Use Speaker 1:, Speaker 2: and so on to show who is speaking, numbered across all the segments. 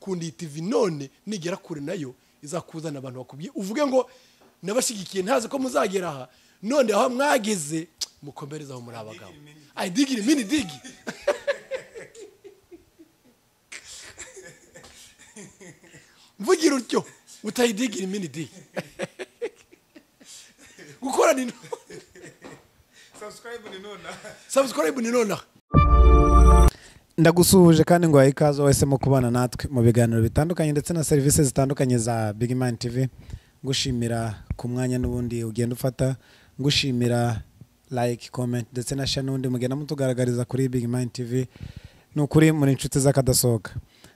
Speaker 1: kunda iyi tivi none nigera kure nayo izakuzana abantu bakubye uvuge ngo nabashyigikiye ntazi ko muzagera aha none aho mwageze mukomereze aho muri abagabo ayi digiri mini digi mvugira utyo utayidigira mini digi gukorana inama
Speaker 2: subscribe ni nona
Speaker 1: sabusikarayibu ni nonaha
Speaker 3: ndagusuhuje kandi ngo ikaze wese mu kubana natwe mu biganiro bitandukanye ndetse na serivisi zitandukanye za big man tv ngushimira ku mwanya n'ubundi ugenda ufata ngushimira like comment ndetse na share n'ubundi mugenda mutugaragariza kuri big man tv ni ukuri muri inshuti z'akadasohoka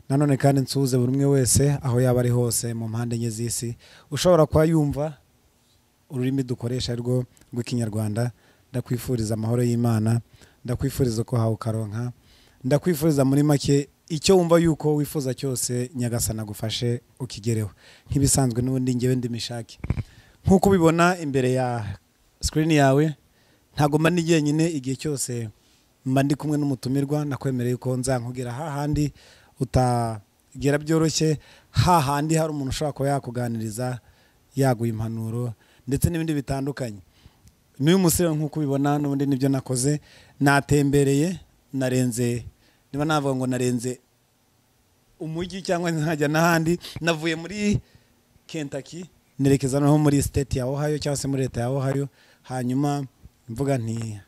Speaker 3: nanone kandi nsuhuze buri umwe wese aho yaba ari hose mu mpande enye z'isi ushobora kuba yumva ururimi dukoresha ari rwo rw'ikinyarwanda ndakwifuriza amahoro y'imana ndakwifuriza ko hawe ukaronka ndakwifuriza muri make icyo wumva yuko wifuza cyose nyagasana agufashe ukigereho nk'ibisanzwe n'ubundi ngewe ndimishake nk'uko ubibona imbere ya sikirini yawe ntabwo mba ndi jyenyine igihe cyose mba ndi kumwe n'umutumirwa nakwemereye ko nzankugera hahandi utagera byoroshye hahandi hari umuntu ushobora kuba yakuganiriza yaguha impanuro ndetse n'ibindi bitandukanye n'uyu musore nk'uko ubibona n'ubundi nibyo nakoze natembereye narenze niba navuga ngo narenze umujyi cyangwa nkajya n'ahandi navuye muri kentaki nerekeza noneho muri siteti ya ohayo cyangwa se muri leta ya ohayo hanyuma mvuga nti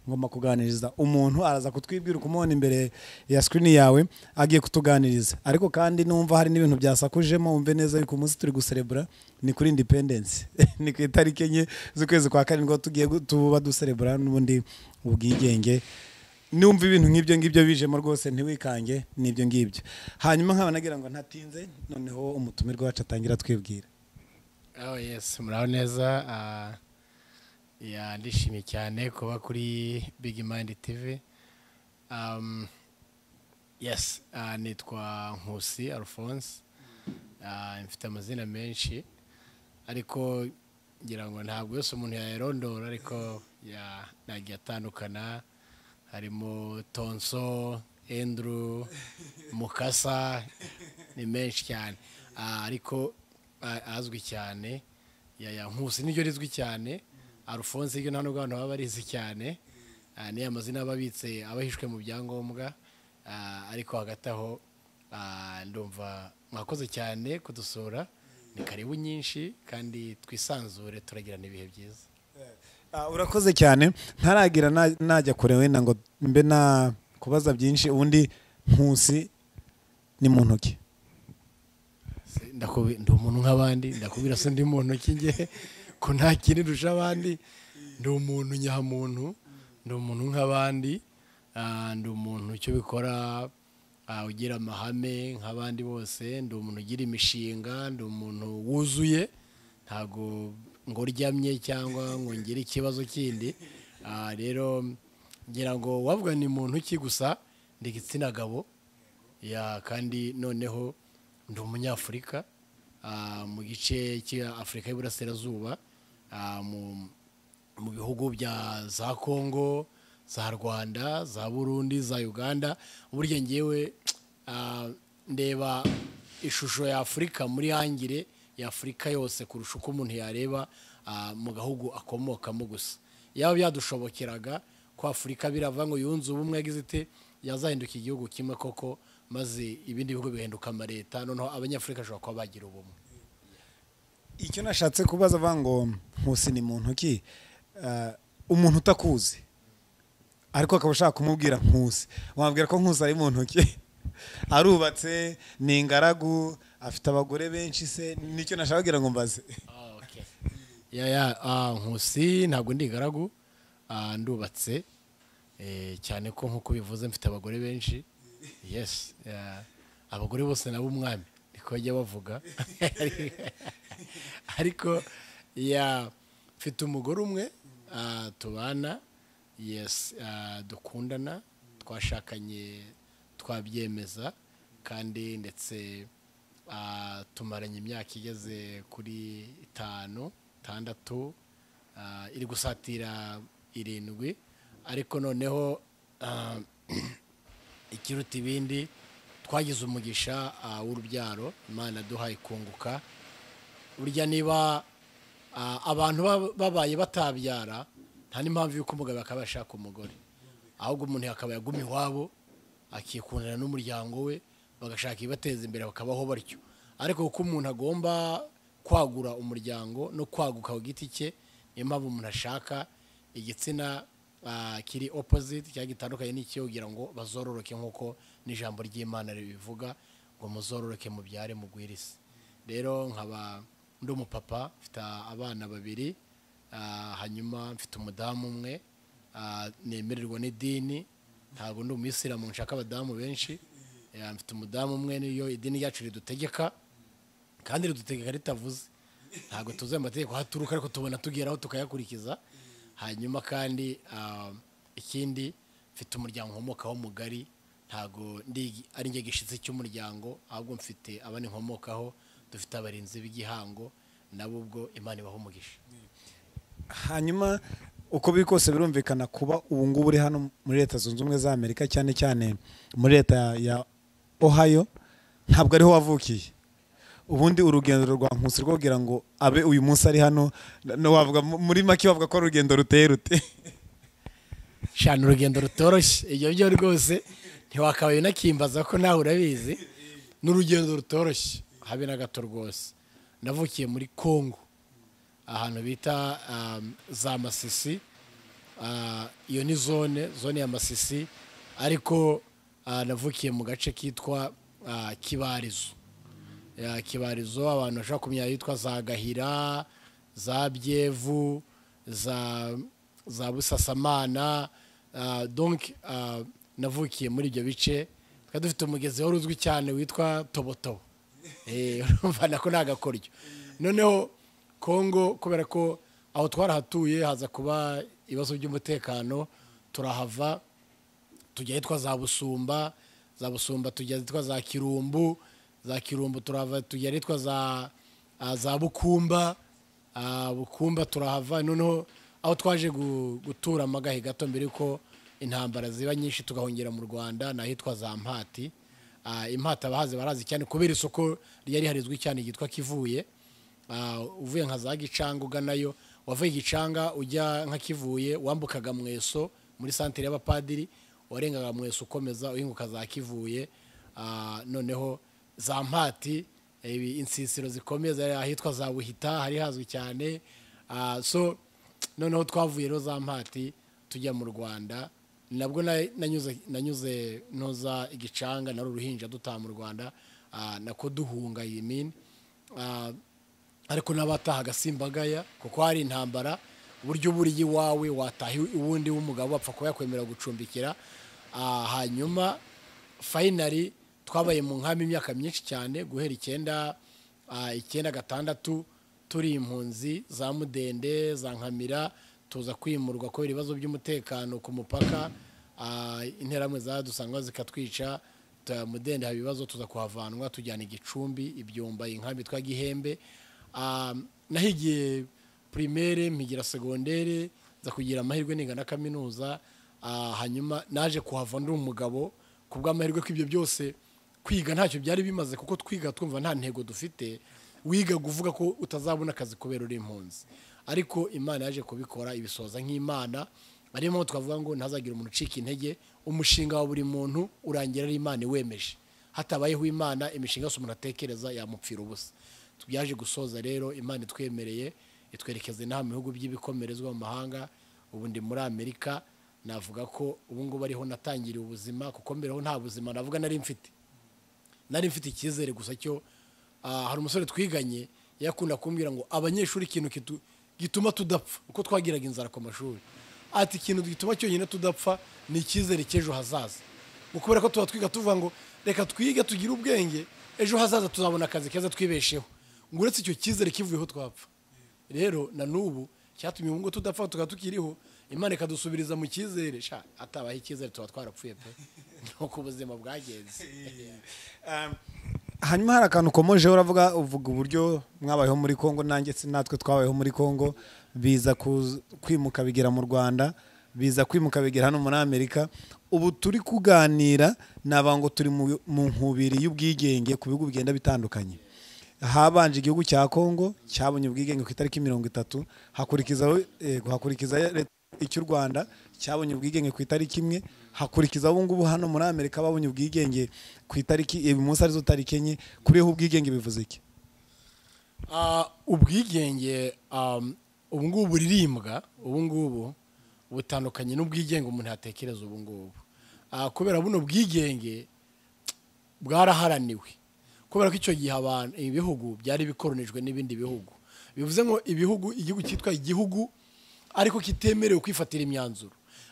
Speaker 3: ngomba kuganiriza umuntu araza kutwibwira ukumubona imbere ya sikirini yawe agiye kutuganiriza ariko kandi numva hari n'ibintu byasakujemo wumve neza yuko umunsi turi guserebura ni kuri indipendensi ni ku itariki enye z'ukwezi kwa karindwi aho tugiye gu- tuba duserebura n'ubundi ubwigenge numva ibintu nk'ibyo ngibyo bijemo rwose ntiwikange n'ibyo ngibyo hanyuma nkaba nagira ngo ntatinze noneho umutumirwa wacu atangira atwibwira
Speaker 4: aho yesi muraho neza ah, ya ndishimye cyane kuba kuri big mind tv um, yes ah, nitwa nkusi alphonse Ah, mfite amazina menshi ariko ngira ngo ntabwo yose umuntu yayarondora ariko ya- nagiye atandukana harimo tonso endru mukasa ni menshi cyane Ah, ariko ah, azwi cyane ya ya nkusi niryo rizwi cyane alphonse ryo nta nubwo abantu baba barizi cyane Ah, ni amazina aba abitse abahishwe mu byangombwa Ah, ariko hagati aho ah, ndumva mwakoze cyane kudusura ni karibu nyinshi kandi twisanzure turagirana ibihe byiza
Speaker 3: Ah, urakoze cyane ntaragira na- najya kure wenda ngo mbe na kubaza byinshi ubundi nkusi ni mu ntoki
Speaker 4: Se- ndakubi- ndi umuntu nk'abandi ndakubwira se ndi mu ntoki nge ko nta kindi ndusha abandi ndi umuntu nyamuntu ndi umuntu nk'abandi ah, ndi umuntu icyo bikora ah, ugira amahame nk'abandi bose ndi umuntu ugira imishinga ndi umuntu wuzuye ntabwo ngo uryamye cyangwa ngo ngire ikibazo kindi Ah, rero ngira ngo wavuga ni muntu ki gusa ndi igitsina gabo ya kandi noneho ndi umunyafurika ah, mu gice cya afurika y'iburasirazuba ah, mu- mu bihugu bya za kongo za rwanda za burundi za uganda burya ngewe ah, ndeba ishusho ya afurika muri hangire ya afurika yose kurusha uko umuntu yareba ah, mu gahugu akomokamo gusa yaba byadushobokeraga ko afurika birava ngo yunze ubumwe yagize iti yazahinduka igihugu kimwe koko maze ibindi bihugu bihinduka amaleta noneho abanyafurika bashobora kuba bagira ubumwe
Speaker 3: icyo nashatse kubaza avuga ngo nkusi ni mu ntoki ah, umuntu utakuzi ariko akaba ashaka kumubwira nkusi wabwira ko nkusi ari mu ntoki arubatse ni ingaragu afite abagore benshi se nicyo nashaka kugira ngo mbaze
Speaker 4: ya ya ah, nkusi ntabwo ndi ingaragu ah, ndubatse Eh, cyane ko nkuko bivuze mfite abagore benshi yes yeah. abagore bose nabo umwami niko bajya bavuga ariko ya mfite umugore umwe ah, tubana yes ah, dukundana twashakanye twabyemeza kandi ndetse ah, tumaranye imyaka igeze kuri itanu itandatu ah, iri gusatira irindwi ariko noneho ah, ikiruta ibindi twagize umugisha ah, w'urubyaro imana duhaye kunguka burya niba ah, abantu baba- babaye batabyara nta n'impamvu y'uko umugabo akaba yashaka umugore ahubwo umuntu akaba yaguma iwabo akikundana n'umuryango we bagashaka ibibateza imbere bakabaho batyo ariko kuko umuntu agomba kwagura umuryango no kwaguka ku giti cye niyo mpamvu umuntu ashaka igitsina ah, kiri opposite cyangwa gitandukanye n'icye kugira ngo bazororoke nk'uko n'ijambo ry'imana ribivuga ngo muzororoke mubyare mugwirize rero nkaba ndi umupapa mfite abana babiri ah, hanyuma mfite umudamu umwe ah, nemererwa n'idini ntabwo ndi umuyisilamu nshaka abadamu benshi Eh, mfite umudamu umwe niyo idini ryacu ridutegeka kandi ridutegeka ritavuze ntabwo tuzi amategeko aho aturuka ariko tubona tugeraho tukayakurikiza hanyuma kandi ah, ikindi mfite umuryango nkomokaho mugari ntabwo ndi- ari njye gishyitsi cy'umuryango ahubwo mfite abandi nkomokaho dufite abarinzi b'igihango nabo ubwo imana ibaho umugisha
Speaker 3: hanyuma uko biri kose birumvikana kuba ubu ngubu uri hano muri leta zunze ubumwe za amerika cyane cyane muri leta ya ohio ntabwo ariho wavukiye ubundi urugendo rwa nkusi rwabwira ngo abe uyu munsi ari hano na- na wavuga mu- muri make wavuga ko ari urugendo ruteye rute
Speaker 4: shana urugendo rutoroshye ibyo byo rwose ntiwakabaye unakimbaza ko nawe urabizi ni urugendo rutoroshye habe na gato rwose navukiye muri kongo ahantu bita um, za masisi Ah, iyo ni zone zone ya masisi ariko ah, navukiye mu gace kitwa ah, kibarizo ya kibarizo abantu bashobora kumenya yitwa za gahira za byevu za za busasamana ah, donc ah, navukiye muri ibyo bice tukaba dufite umugezi wari uzwi cyane witwa tobotobo Eh, urumva nako ni agakoryo noneho kongo kubera ko aho twarahatuye haza kuba ibibazo by'umutekano turahava tujya ahitwa za busumba za busumba tujya ahitwa za kirumbu za kirumbu turahava tujya ahitwa za ah, za bukumba Ah, bukumba turahava noneho aho twaje gu- gutura amagahe gato mbere yuko intambara ziba nyinshi tugahungira mu rwanda ni ahitwa za mpati Ah, impata abahazi barazi cyane kubera isoko ryari harizwi cyane ryitwa kivuye Ah, uvuye nka za gicanga uganayo wavuye gicanga ujya nka kivuye wambukaga mweso muri santere y'abapadiri warengaga mweso ukomeza uhinguka za kivuye Ah, noneho za mpati ibi insisiro zikomeza ahitwa za buhita hari hazwi cyane Ah, so noneho twavuye rero za mpati tujya mu rwanda nabwo na- nanyuze nanyuze noza igicanga nari uruhinja dutaha mu rwanda ah, nako duhunga yimini ariko n'abatahaga simbagaya kuko hari intambara uburyo buriya iwawe wataha uwundi w'umugabo apfa kuba yakwemera gucumbikira Ah, hanyuma fayinari twabaye mu nkambi imyaka myinshi cyane guhera icyenda ah, icyenda gatandatu turi impunzi za mudende za nkamira tuza kwimurwa kubera ibibazo by'umutekano ku mupaka Ah, interamwe zadusanga zikatwica ta- mudende haba ibibazo tuza kuhavanwa tujyana igicumbi ibyumba inkambi twa gihembe Ah, nahigiye primaire mpigira segondere nza kugira amahirwe ningana kaminuza Ah, hanyuma naje kuhava ndi umugabo ku bw'amahirwe ko ibyo byose kwiga ntacyo byari bimaze kuko twiga twumva nta ntego dufite wiga kuvuga ko utazabona akazi kubera uri impunzi ariko imana yaje kubikora ibisoza nk'imana ariyo mpamvu twavuga ngo ntazagira umuntu ucika intege umushinga wa buri muntu urangira ari imana iwemeje hatabayeho imana imishinga yose umuntu atekereza yamupfira ubusa tubyaje gusoza rero imana itwemereye itwerekeza inaha mu bihugu by'ibikomerezwa mu mahanga ubu ndi muri amerika navuga ko ubu ngubu ariho natangiriye ubuzima kuko mbere ho nta buzima navuga nari mfite nari mfite icyizere gusa cyo ah, hari umusore twiganye yakunda kumbwira ngo abanyeshuri ikintu kitu- gituma tudapfa uko twagiraga inzara ku mashuri ati ikintu gituma cyonyine tudapfa ni icyizere cy'ejo hazaza ngo kubera ko tuba twiga tuvuga ngo reka twige tugire ubwenge ejo hazaza tuzabona akazi keza twibesheho ngo uretse icyo cyizere kivuyeho twapfa rero na n'ubu cyatumye ubu ngubu tudapfa tukaba tukiriho imana ikadusubiriza mu cyizere sha atabaho icyizere tuba twarapfuye pe nuko ubuzima bwagenze
Speaker 3: hanyuma hari akantu ukomojeho uravuga uvuga uburyo mwabayeho muri congo nanjye si natwe twabayeho muri congo biza kuz- kwimuka bigera mu rwanda biza kwimuka bigera hano muri amerika ubu turi kuganira naba ngo turi mu mu nkubiri y'ubwigenge ku bihugu bigenda bitandukanye habanje igihugu cya kongo cyabonye ubwigenge ku itariki mirongo itatu hakurikizaho eh, hakurikiza leta icy'u rwanda cyabonye ubwigenge ku itariki imwe hakurikiza ubu ngubu hano muri amerika babonye ubwigenge ku itariki uyu munsi arizo tariki enye kuriho ubwigenge bivuze iki
Speaker 4: Ah, ubwigenge um, ubu ngubu buririmbwa ubu ngubu butandukanye n'ubwigenge umuntu yatekereza ubu ngubu Ah, kubera buno bwigenge bwaraharaniwe kubera ko icyo gihe abantu ibihugu byari bikoronijwe n'ibindi bihugu bivuze ngo ibihugu igihugu cyitwa igihugu ariko kitemerewe kwifatira imyanzuro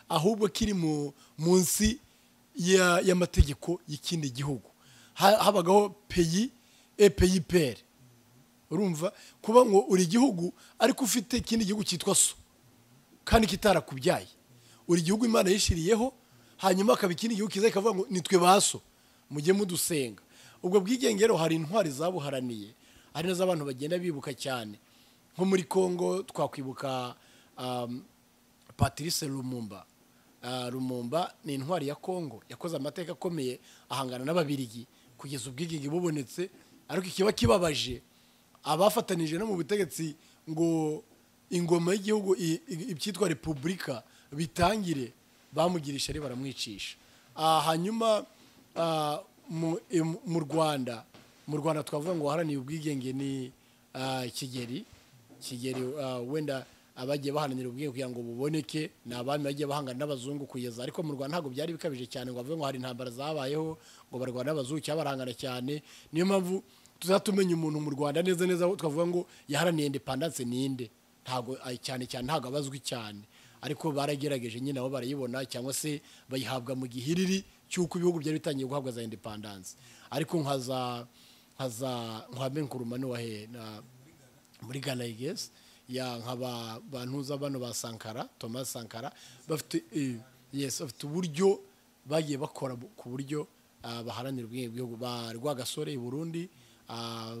Speaker 4: ahubwo kiri mu- munsi ya- y'amategeko y'ikindi gihugu Ha- habagaho peyi epeyiperi urumva kuba ngo uri igihugu ariko ufite ikindi gihugu cyitwa so kandi kitarakubyaye uri igihugu imana yishiriyeho hanyuma hakaba ikindi gihugu kiza kikavuga ngo nitwe baso mujye mudusenga ubwo bwigenge rero hari intwari zabuharaniye hari nazo abantu bagenda bibuka cyane nko muri congo twakwibuka um, patrice lumumba Ah, lumumba ni intwari ya congo yakoze amateka akomeye ahangana n'ababirigi kugeza ubwigenge bubonetse ariko ikiba kibabaje abafatanije no mu butegetsi ngo ingoma y'igihugu i- i- ibyitwa repubulika bitangire bamugirisha ari baramwicisha Ah, hanyuma ah, mu- im- mu rwanda mu rwanda twavuga ngo waharaniye ubwigenge ni ah, kigeri kigeri ah, wenda abagiye baharanira ubwigenge kugira ngo buboneke ni abami bagiye bahangana n'abazungu kugeza ariko mu rwanda ntabwo byari bikabije cyane ngo bavuge ngo hari intambara zabayeho ngo barwana n'abazungu cyangwa barahangana cyane niyo mpamvu tuzatumenya umuntu mu rwanda neza neza aho twavuga ngo yaharaniye indepandanse ninde ntabwo ay- cyane cyane ntabwo abazwi cyane ariko baragerageje nyine nabo barayibona cyangwa se bayihabwa mu gihiriri cy'uko ibihugu byari bitangiye guhabwa za indepandanse ariko nka za nka za nka Nkuruma ni wahe na- muri Ghana I guess ya nka ba bantuza bano ba Sankara Thomas Sankara bafite eh, yes bafite uburyo bagiye bakora bu- ku buryo ah, baharanira ubwenge bw'igihugu ba Rwagasore i Burundi ah,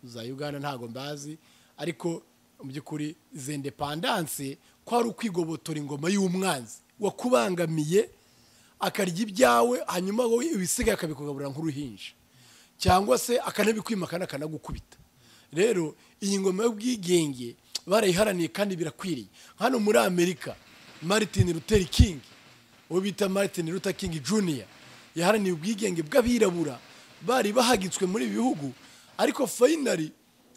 Speaker 4: za Uganda ntago mbazi ariko mu by'ukuri izi independance ko ari ukwigobotora ingoma y'umwanzi wakubangamiye akarya ibyawe hanyuma wowe ibisigaye akabikugaburira nk'uruhinja cyangwa se akanabikwimaka akanagukubita rero iyi ngoma y'ubwigenge barayiharaniye kandi birakwiriye hano muri amerika martin luther king uwo bita martin luther king junior yaharaniye ubwigenge bw'abirabura bari bahagitswe muri ibi bihugu ariko fayinari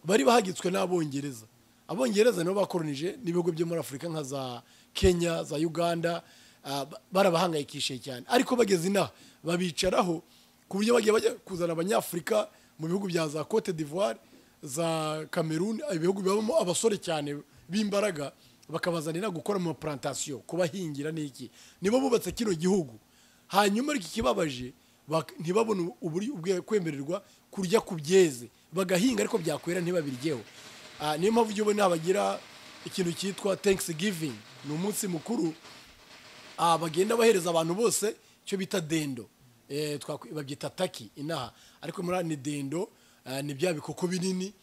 Speaker 4: bari bahagitswe n'abongereza abongereza nabo bakoronije n'ibihugu byo muri afurika nka za kenya za uganda ah, ba- barabahangayikishije cyane ariko bageze inaha babicaraho ku buryo bagiye bajya kuzana abanyafurika mu bihugu bya za cote d'ivoire za cameroon ibihugu bibamo abasore cyane b'imbaraga bakabazanira gukora mu mapurantation kubahingira n'iki nibo bubatse kino gihugu hanyuma ariko ikibabaje bak- ntibabone uburyo ubwe- kwemererwa kurya ku byeze bagahinga ariko byakwera ntibabiryeho Ah, niyo mpamvu ujya ubona bagira ikintu cyitwa thanksgiving ni umunsi mukuru ah, bagenda bahereza abantu bose icyo bita dendo Eh, twakwi- babyita taki inaha ariko muri ni dendo ah, ni bya bikoko binini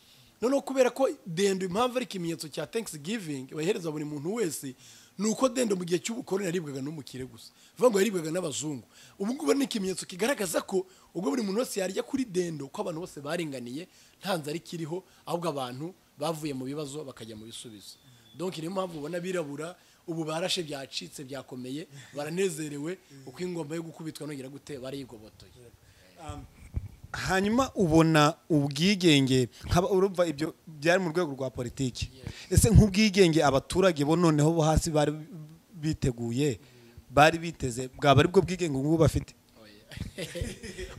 Speaker 4: noneho kubera ko dendo impamvu ari ikimenyetso cya thanksgiving bahereza buri muntu wese ni uko dendo mu gihe cy'ubukoroni yaribwaga n'umukire gusa bivuga ngo yaribwaga n'abazungu ubu ngubu ni ikimenyetso kigaragaza ko ubwo buri muntu wese yarya kuri dendo ko abantu bose baringaniye nta nzara ikiriho ahubwo abantu bavuye mu bibazo bakajya mu bisubizo donc niyo mpamvu ubona abirabura ubu barashe byacitse byakomeye baranezerewe uko ingoma yo gukubitwa nongera gute barigobotoye
Speaker 3: hanyuma ubona ubwigenge nkaba urumva ibyo byari mu rwego rwa politiki ese nk'ubwigenge abaturage bo noneho bo hasi bari biteguye bari biteze bwaba ari bwo bwigenge ubu ngubu bafite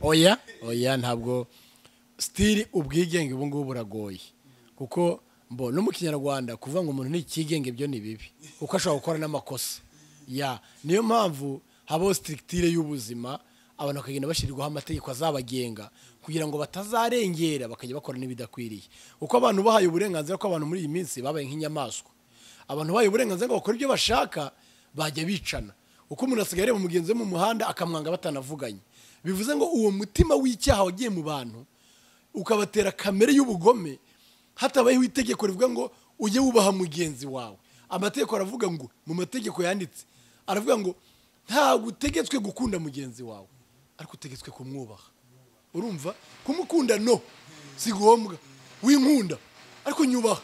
Speaker 4: oya oya ntabwo sitiri ubwigenge ubu ngubu buragoye kuko mbo no mu kinyarwanda kuvuga ngo umuntu ni ikigenge byo ni bibi kuko ashobora gukora n'amakosa ya niyo mpamvu habaho sitire y'ubuzima abantu bakagenda bashyirirwaho amategeko azabagenga kugira ngo batazarengera bakajya bakora n'ibidakwiriye kuko abantu bahaye uburenganzira ko abantu muri iyi minsi babaye nk'inyamaswa abantu bahaye uburenganzira ngo bakora ibyo bashaka bajya bicana uko umuntu asigaye areba mugenzi we mu muhanda akamwanga batanavuganye bivuze ngo uwo mutima w'icyaha wagiye mu bantu ukabatera kamere y'ubugome hatabayeho itegeko rivuga ngo ujye wubaha mugenzi wawe amategeko aravuga ngo mu mategeko yanditse aravuga ngo ntabwo utegetswe gukunda mugenzi wawe ariko utegetswe kumwubaha urumva kumukunda no si ngombwa winkunda ariko nyubaha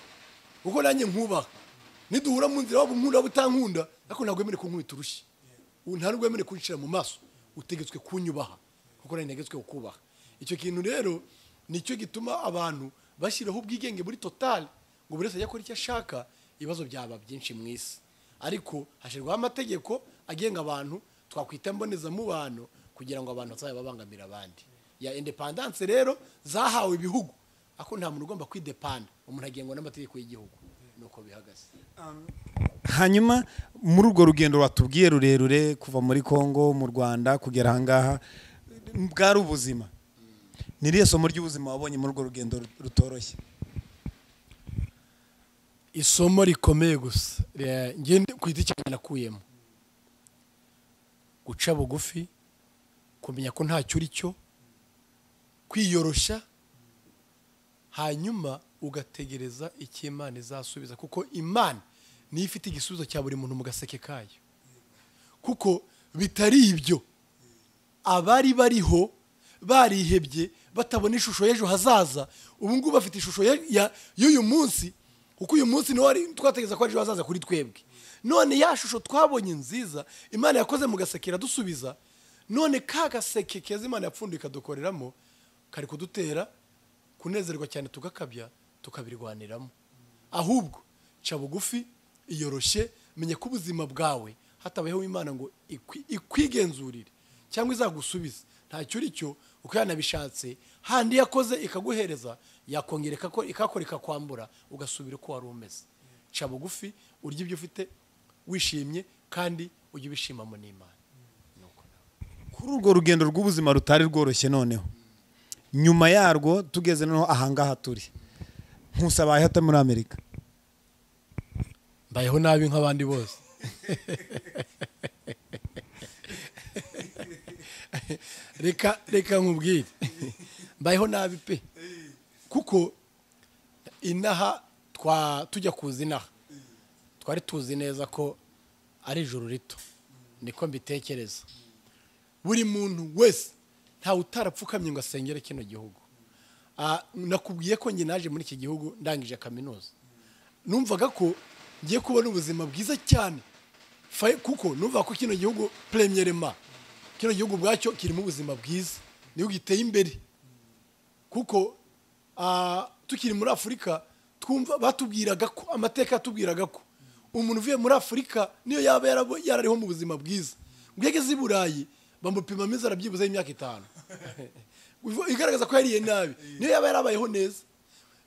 Speaker 4: kuko nanjye nkubaha niduhura mu nzira waba unkunda waba utankunda ariko ntabwo wemerewe kunkubita urushyi ubu nta nubwo wemerewe kunshira mu maso utegetswe kunyubaha kuko nanjye ntegetswe kukubaha icyo kintu rero nicyo gituma abantu bashyiraho ubwigenge muri totali ngo buri wese ajye akora icyo ashaka ibibazo byaba byinshi mu isi ariko hashyirwaho amategeko agenga abantu twakwita mbonezamubano kugira ngo abantu batazajya babangamira abandi ya indepandanse rero zahawe ibihugu ariko nta muntu ugomba kwidepanda umuntu agengwa n'amategeko y'igihugu nuko bihagaze
Speaker 3: hanyuma muri urwo rugendo watubwiye rurerure kuva muri congo mu rwanda kugera ahangaha bwari ubuzima ni iriya somo ry'ubuzima wabonye muri urwo rugendo rutoroshye
Speaker 4: isomo rikomeye gusa Re- njye ndi- ku giti cyanjye nakuyemo guca bugufi kumenya ko ntacyo uri cyo kwiyoroshya hanyuma ugategereza icyo imana izasubiza kuko imana niyo ifite igisubizo cya buri muntu mu gaseke kayo kuko bitari ibyo abari bariho barihebye batabona ishusho y'ejo hazaza ubu ngubu bafite ishusho ya- ya- y'uyu munsi kuko uyu munsi niwo wari twategereza ko ari ejo hazaza kuri twebwe none ya shusho twabonye nziza imana yakoze mu gaseke iradusubiza none ka gaseke keza imana yapfunduye ikadukoreramo kari kudutera kunezerwa cyane tugakabya tukabirwaniramo ahubwo ca bugufi iyoroshye menya ko ubuzima bwawe hatabayeho imana ngo ikwi- ikwigenzurire cyangwa izagusubize ntacyo uri cyo uko yanabishatse handi yakoze ikaguhereza yakongera ikako- ikakora ikakwambura ugasubira uko wari umeze ca bugufi urya ibyo ufite wishimye kandi ujye ubishimamo n'imana
Speaker 3: kuri urwo rugendo rw'ubuzima rutari rworoshye noneho nyuma yarwo tugeze noneho ahangaha turi nkusabaye hata muri amerika
Speaker 4: mbayeho nabi nk'abandi bose reka reka nkubwire mbayeho nabi pe kuko inaha twa tujya kuza inaha twari tuzi neza ko ari ijoro rito niko mbitekereza buri muntu wese ntawe utarapfukamye ngo asengere kino gihugu Ah, nakubwiye ko njye naje muri iki gihugu ndangije kaminuza numvaga ko ngiye kubona ubuzima bwiza cyane Fa- kuko numva ko kino gihugu premierema kino gihugu bwacyo kirimo ubuzima bwiza niho giteye imbere kuko ah, tukiri muri afurika twumva batubwiraga ko amateka yatubwiraga ko umuntu uvuye muri afurika niyo yaba yarabo- yarariho mu buzima bwiza ngo iyo ageze i burayi bamupimamo inzara byibuze y'imyaka itanu igaragaza ko yariye nabi niyo yaba yarabayeho neza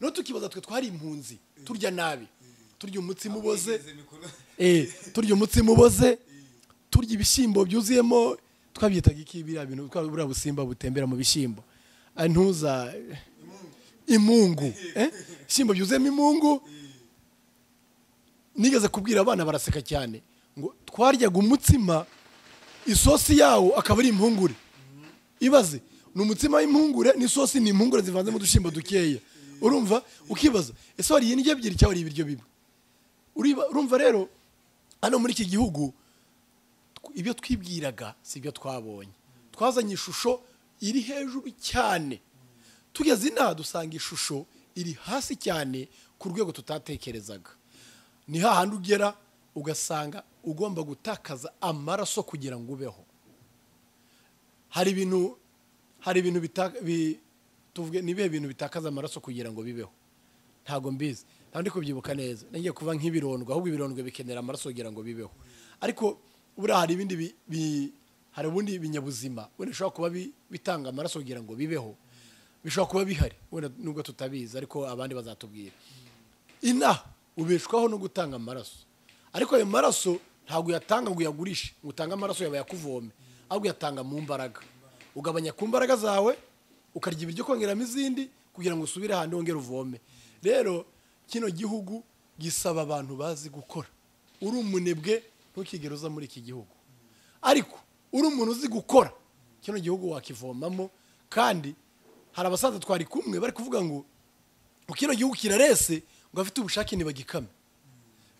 Speaker 4: no tukibaza twe twari impunzi turya nabi turya umutsima uboze Eh, turya umutsima uboze turya ibishyimbo byuzuyemo twabyitaga iki biriya bintu twa- buriya busimba butembera mu bishyimbo Ah, ntuza imungu eh? ishyimbo byuzuyemo imungu nigeze kubwira abana baraseka cyane ngo twaryaga umutsima isosi yawo akaba ari impungure ibaze ni umutsima w'impungure n'isosi ni impungure zivanzemo udushyimbo dukeya urumva ukibaza ese wariye indyo ebyiri cyangwa wariye ibiryo bimwe Uriba- urumva rero hano muri iki gihugu tw- ibyo twibwiraga si ibyo twabonye twazanye ishusho iri hejuru cyane tugeze inaha dusanga ishusho iri hasi cyane ku rwego tutatekerezaga ni hahandi ugera ugasanga ugomba gutakaza amaraso kugira ngo ubeho hari ibintu hari ibintu bita- bi- tuvuge ni ibihe bintu bitakaza amaraso kugira ngo bibeho ntabwo mbizi ntabwo ndi kubyibuka neza nagiye kuva nk'ibirondwe ahubwo ibirondwe bikenera amaraso kugira ngo bibeho ariko buriya hari ibindi bi- bi- hari ubundi binyabuzima wenda bishobora kuba bi- bitanga amaraso kugira ngo bibeho bishobora kuba bihari wenda nubwo tutabizi ariko abandi bazatubwira inaha ubeshwaho no gutanga amaraso ariko ayo maraso ntabwo uyatanga ngo uyagurishe ngo utange amaraso yawe yakuvome ahubwo uyatanga mu mbaraga ugabanya ku mbaraga zawe ukarya ibiryo kongeramo izindi kugira ngo usubire ahandi wongere uvome rero kino gihugu gisaba abantu bazi gukora uri umunebwe ntukigere uza muri iki gihugu ariko uri umuntu uzi gukora kino gihugu wakivomamo kandi hari abasaza twari kumwe bari kuvuga ngo ngo kino gihugu kirarese ngo abafite ubushake ntibagikame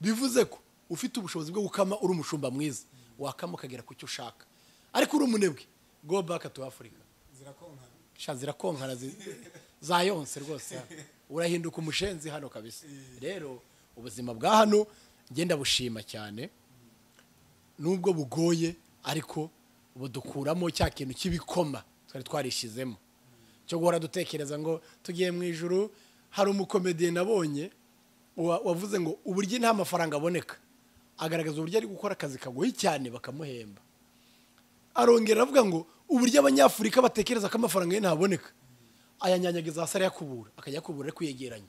Speaker 4: bivuze ko ufite ubushobozi bwo gukama uri umushumba mwiza wakama ukagera ku cyo ushaka ariko uri umunebwe go back to africa
Speaker 2: zirakonkana
Speaker 4: sha zirakonkana zi- zayonse rwose hano. urahinduka umushenzi hano kabisa rero ubuzima bwa hano ngenda bushima cyane nubwo bugoye ariko budukuramo cya kintu cy'ibikoma twari twarishizemo cyo guhora dutekereza ngo tugiye mu ijuru hari umukomediye nabonye wa- wavuze ngo uburyo nta mafaranga aboneka agaragaza uburyo ari gukora akazi kagoye cyane bakamuhemba arongera aravuga ngo uburyo abanyafurika batekereza ko amafaranga ye ntaboneka ayanyanyagiza hasi arayakubura akajya akubura ari kwiyegeranya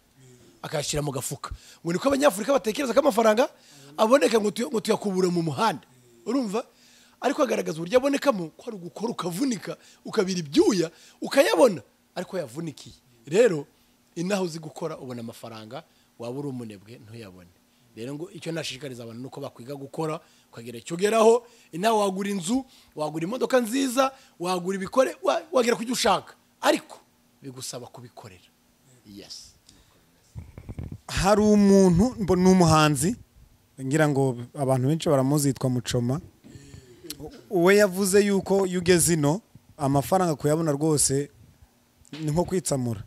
Speaker 4: akayashyira mu gafuka ngo niko abanyafurika batekereza ko amafaranga aboneka ngo tuya- ngo tuyakubure mu muhanda urumva ariko agaragaza uburyo abonekamo ko ari ugukora ukavunika ukabira ibyuya ukayabona ariko yavunikiye rero inaho uzi gukora ubona amafaranga waba uri umunebwe ntuyabone rero ngo icyo nashishikariza abantu nuko bakwiga gukora ukagira icyo ugeraho inawe wagura inzu wagura imodoka nziza wagura ibikore wa- wagera ku cyo ushaka ariko bigusaba kubikorera yes
Speaker 3: hari umuntu mbo- ni umuhanzi ngira ngo abantu benshi baramuzi yitwa mucoma we yavuze yuko iyo ugeze ino amafaranga kuyabona rwose ni nko kwitsamura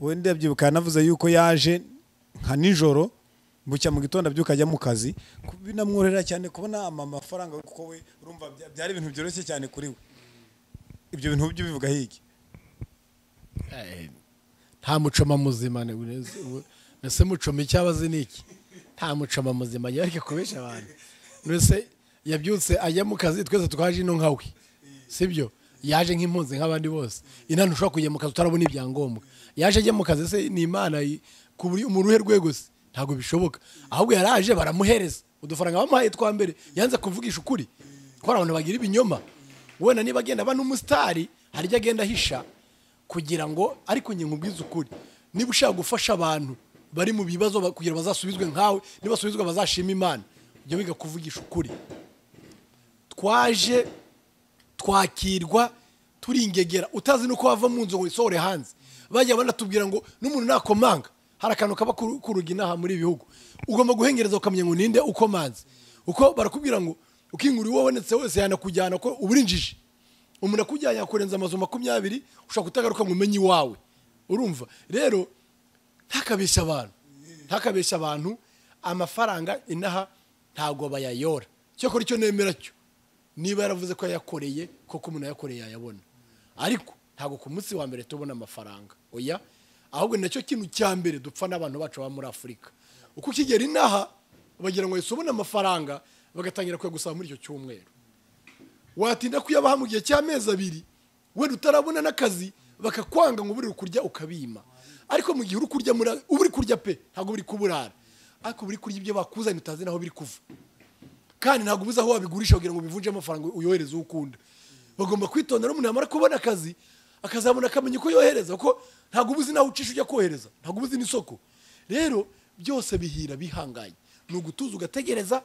Speaker 3: we ndabyibuka yanavuze yuko yaje nka nijoro bucya mu gitondo abyuka ajya mu kazi ku- binamworohera cyane kubona ama mafaranga kuko we urumva bya- byari ibintu byoroshye cyane kuri we ibyo bintu byo bivuga higi
Speaker 4: nta mucoma muzima ni- ni- ese mucoma icyo aba azi ni iki nta mucoma muzima yari kubesha abantu mbese yabyutse ajya mu kazi twese twaje ino nkawe sibyo yaje nk'impunzi nk'abandi bose inani ushobora kujya mu kazi utarabona ibyangombwa yaje ajya mu kazi se ni imana yi- ku buryo mu ruhe rwego se ntabwo bishoboka ahubwo yari aje baramuhereza udufaranga bamuhaye twa mbere yanze kuvugisha ukuri ko hari abantu bagira ibinyoma wenda niba agenda aba n'umusitari hari ibyo agenda ahisha kugira ngo ariko njye nkubwize ukuri niba ushaka gufasha abantu bari mu bibazo ba- kugira bazasubizwe nkawe nibasubizwa bazashima imana ujya wiga kuvugisha ukuri twaje twakirwa turi ingegera utazi nuko wava mu nzu ngo wisohore hanze bajya banatubwira ngo n'umuntu nakomanga hari akantu kaba ku ku rugi inaha muri ibi bihugu ugomba guhengereza ukamenya ngo ninde ukomanze uko barakubwira ngo ukingura uwo wabonetse wese yanakujyana ko uba urinjije umuntu akujyanye yakurenza amazu makumyabiri ushobora kutagaruka ngo umenye iwawe urumva rero ntakabeshya abantu ntakabeshya abantu amafaranga inaha ntabwo bayayora cyokora icyo nemera cyo niba yaravuze ko yayakoreye koko umuntu yayakoreye yayabona ariko ntabwo ku munsi wa mbere tubona amafaranga oya ahubwo ni nacyo kintu cya mbere dupfa n'abantu bacu baba muri afurika uko ukigera inaha bagira ngo wese ubone amafaranga bagatangira kuyagusaba muri icyo cyumweru watinda kuyabaha mu gihe cy'amezi abiri wenda utarabona n'akazi bakakwanga ngo ubure kurya ukabima ariko mu gihe uri kurya muri- uba uri kurya pe ntabwo buri kuburara ariko buri kurya ibyo bakuzanye utazi naho biri kuva kandi ntabwo ubuze aho wabigurisha kugira ngo bivunje amafaranga uyohereze uwo ukunda bagomba kwitondera umuntu yamara kubona akazi akazabona akamenya uko yohereza kuko ntabwo ubuzi naho ucisha ujya kohereza ntabwo ubuzi n'isoko rero byose bihira bihanganye ni ugutuza ugategereza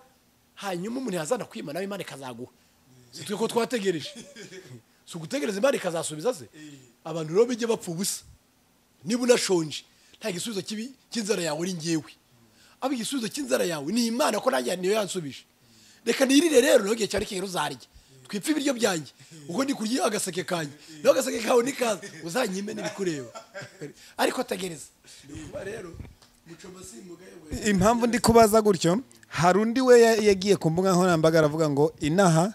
Speaker 4: hanyuma umuntu yazana kwima nawe imana ikazaguha si twe ko twategereje si ugutegereza imana ikazasubiza se abantu rero bijye bapfa ubusa niba unashonje nta gisubizo kibi cy'inzara yawe ari ngewe aba igisubizo cy'inzara yawe ni imana ko nanjye niyo yansubije reka nirire rero nawe igihe cyawe nikigera uzarya twipfe ibiryo byanjye uko ndi kurya agaseke kanjye nawe agaseke kawe nikaza uzanyime n'ibikureba ariko tegereza Kuba rero mucoma si mugayo we.
Speaker 3: impamvu ndi kubaza gutyo hari undi we ya- yagiye ku mbuga nkoranyambaga aravuga ngo inaha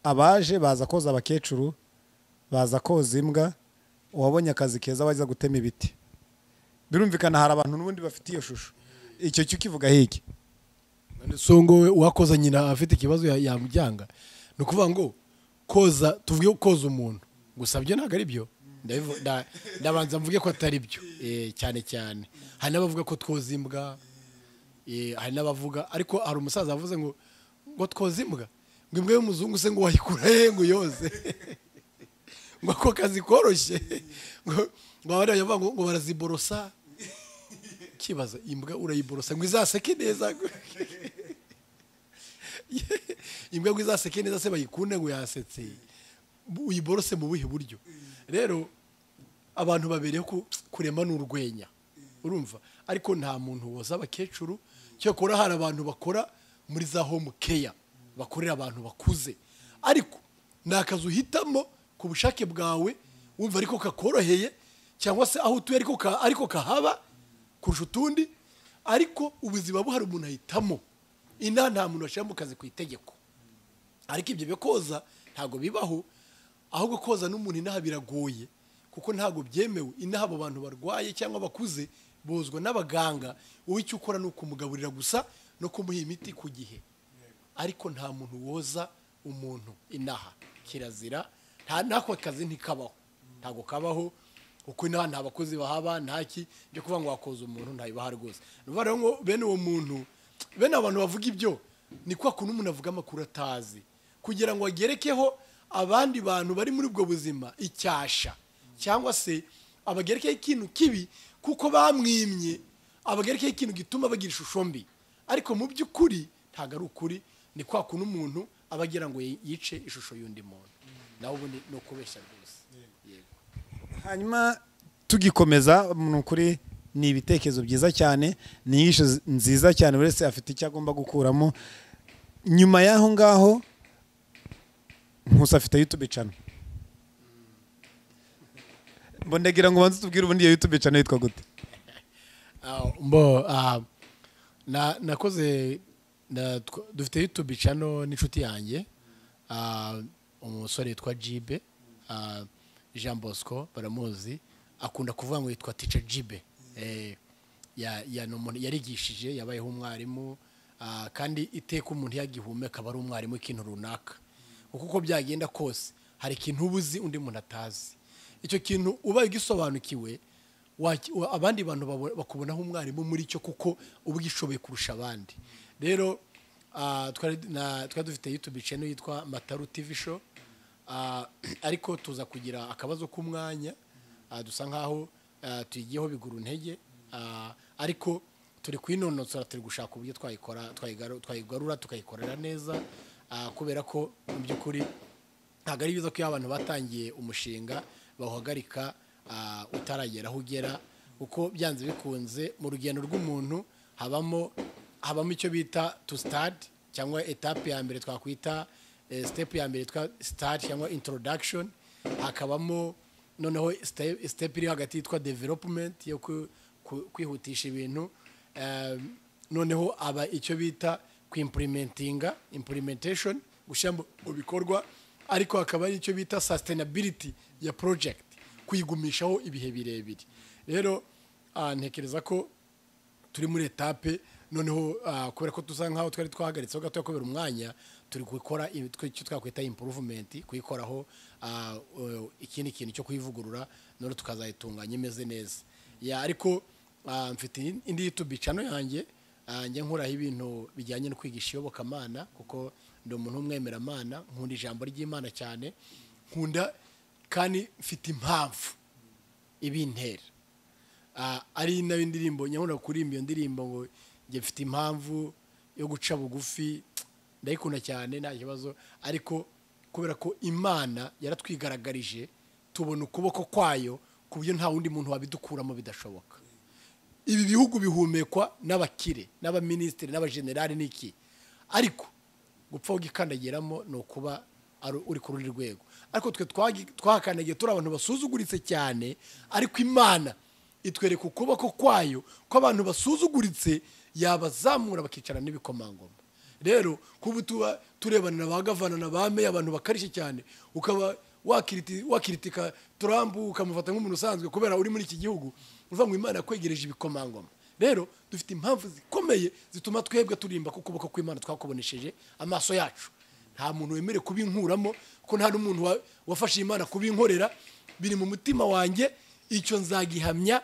Speaker 3: abaje baza koza abakecuru baza koza imbwa uwabonye akazi keza wajya gutema ibiti birumvikana hari abantu n'ubundi bafite iyo shusho icyo cyo ukivuga hiki
Speaker 4: songo we uwakoza nyina afite ikibazo ya- yamubyanga ni ukuvuga ngo koza tuvuge ko koza umuntu gusa byo ntabwo ari byo Ndabivu- nda- ndabanza mvuge ko atari byo eh, cyane cyane hari n'abavuga ko twoza imbwa eh, hari n'abavuga ariko hari umusaza wavuze ngo ngo twoza imbwa ngo imbwa y'umuzungu se ngo wayikura he ngo yoze ngo ako kazi koroshye ngo ngo abandi bavuga ngo ngo baraziborosa kibaza imbwa urayiborosa ngo izaseke neza imbwa ngo izaseke neza se bayikunde ngo yasetse Bu- uyiborose mu buhe buryo rero abantu babereyeho ku- kurema ni urwenya urumva ariko nta muntu woza abakecuru cyakora hari abantu bakora muri za home care
Speaker 1: bakorera abantu bakuze ariko ni akazi uhitamo ku bushake bwawe wumva ariko kakoroheye cyangwa se aho utuye ariko ka- ariko kahaba kurusha utundi ariko ubuzima buhari umuntu ahitamo ina nta muntu washyira mu kazi ku itegeko ariko ibyo byo koza ntabwo bibaho ahubwo koza n'umuntu inaha biragoye kuko ntabwo byemewe inaha abo bantu barwaye cyangwa bakuze bozwa n'abaganga wowe icyo ukora ni ukumugaburira gusa no kumuha imiti ku gihe ariko nta muntu woza umuntu inaha kirazira nta n'ako kazi ntikabaho ntabwo kabaho kuko inaha nta bakozi bahaba ntaki byo kuvuga ngo wakoza umuntu ntayibaha rwose ni ukuvuga rero ngo bene uwo muntu bene abantu bavuga ibyo ni kwa kuntu umuntu avuga amakuru atazi kugira ngo agerekeho abandi bantu bari muri ubwo buzima icyasha cyangwa se abagerekeho ikintu kibi kuko bamwimye abagerekeho ikintu gituma bagira ishusho mbi ariko mu by'ukuri ntabwo ari ukuri ni kwa kuntu umuntu aba agira ngo yice ishusho y'undi muntu nawe ubundi ni ukubeshya rwose yego
Speaker 3: hanyuma tugikomeza ni ukuri ni ibitekerezo byiza cyane ni inyigisho zi- nziza cyane buri wese afite icyo agomba gukuramo nyuma y'aho ngaho nkusi afite yutube cano mbonegera ngo ubanze utubwire ubundi iyo yutube cano yitwa gute
Speaker 4: Ah, mbo ah, na- nakoze na- tw- dufite youtube channel n'inshuti yanjye ah, umusore yitwa jibe ah, jean bosco baramuzi akunda kuvuga ngo yitwa tica jibe Eh, ya- ya- ni umuntu yarigishije yabayeho umwarimu ah, kandi iteka umuntu yagihumeka aba ari umwarimu ikintu runaka kuko uko byagenda kose hari ikintu uba uzi undi muntu atazi icyo kintu ubaye ugisobanukiwe waki- wa- abandi bantu babo- bakubonaho umwarimu muri cyo kuko uba ugishoboye kurusha abandi rero ah, twari na- twari dufite youtube channel yitwa mataru tv show Ah, ariko tuza kugira akabazo k'umwanya Ah, dusa nkaho ah, tuyigiyeho biguru ntege Ah, ariko turi kuyinonosora turi gushaka uburyo twayikora twayigaru- twayigarura tukayikorera neza Ah, kubera ko mu by'ukuri ntabwo ari byiza ko iyo abantu batangiye umushinga bawuhagarika ah, utaragera aho ugera kuko byanze bikunze mu rugendo rw'umuntu habamo habamo icyo bita tu sitade cyangwa etape ya mbere twakwita eh, step ya mbere yitwa sitade cyangwa introduction hakabamo noneho ste- step iri hagati yitwa development yo ku- ku- kwihutisha ibintu Eh, noneho aba icyo bita kwimpulimentinga implementation gushyira mu mu bikorwa ariko hakaba ari icyo bita sustainability ya project kuyigumishaho ibihe birebire rero ah, ntekereza ko turi muri etape noneho ah, kubera ko dusa nkaho twari twahagaritseho gato kubera umwanya turi gukora i- twe- icyo twakwita improvement kuyikoraho ah, eh, ikindi kintu cyo kuyivugurura noneho tukazayitunganya imeze neza ya ariko ah, mfite in- indi youtube channel yanjye ah, njya nkuraho ibintu bijyanye no kwigisha iyobokamana kuko ndi umuntu w'umwemeramana nkunda ijambo ry'imana cyane nkunda kandi mfite impamvu ibintera Ah, ari nayo indirimbo nyabona kuririmba iyo ndirimbo ngo njye mfite impamvu yo guca bugufi ndayikunda cyane nta kibazo ariko kubera ko imana yaratwigaragarije tubona ukuboko kwayo ku buryo nta wundi muntu wabidukuramo bidashoboka ibi bihugu bihumekwa n'abakire n'abaminisitiri n'abajenerali n'iki ariko gupfa ugikandagiramo ni ukuba ari- uri ku rundi rwego ariko twe twagi- twahakandagiye turi abantu basuzuguritse cyane ariko imana itwereka ukuboko kwayo ko abantu basuzuguritse yabazamura bakicara n'ibikomangoma rero kuba tuba turebana na ba gavana na ba meya abantu bakarishye cyane ukaba wakiriti- wakiritika Trump ukamufata nk'umuntu usanzwe kubera uri muri iki gihugu uvuga ngo imana yakwegereje ibikomangoma rero dufite impamvu zikomeye zituma twebwe turimba ko ukuboko kw'imana twakubonesheje amaso yacu nta muntu wemerewe kubinkuramo ko nta n'umuntu wa- wafashe imana kubinkorera biri mu mutima wanjye icyo nzagihamya